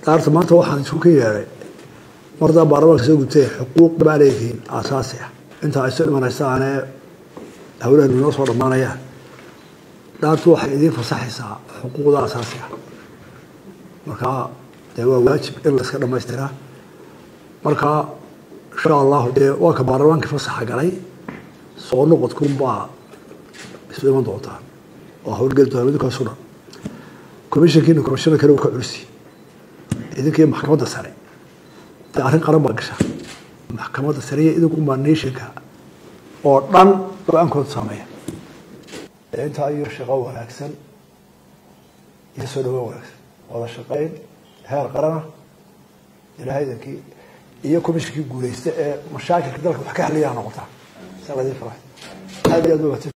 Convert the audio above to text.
daarta maanta waxaan isku ka yeedhay mardaa baarlamaanka soo gutay xuquuq baa leedihiin aasaasi ah intaa ay soo dhimanaysaane hawlahan inoo soo dhammaanayaan dhaartu waxay idiin fasaxaysaa xuquuqda asaasiga markaa dee waa waajib in la iska dhamaystiraa markaa insha allahu dee waa ka baarlamaankii fasaxa galay soo noqodkunbaa isu iman doontaa oo howlgeli doona idinkaasu dhan commissionkiina commissioner kale uu ka culisi idinkii maxkamadda sare dee arrin qaran baa gasha maxkamadda sare iyo idinkunbaa nationka oo dhan go-aankooda saameeya intaa iyo shaqo wanaagsan iyo soo dhawo wanaagsan wada shaqeyn heer qarana ilaahaydankii iyo commissionkii guuleysta ee mashaakilka dalka wax ka xaliyaa noqotaa sa ladin farahay aad iyo aad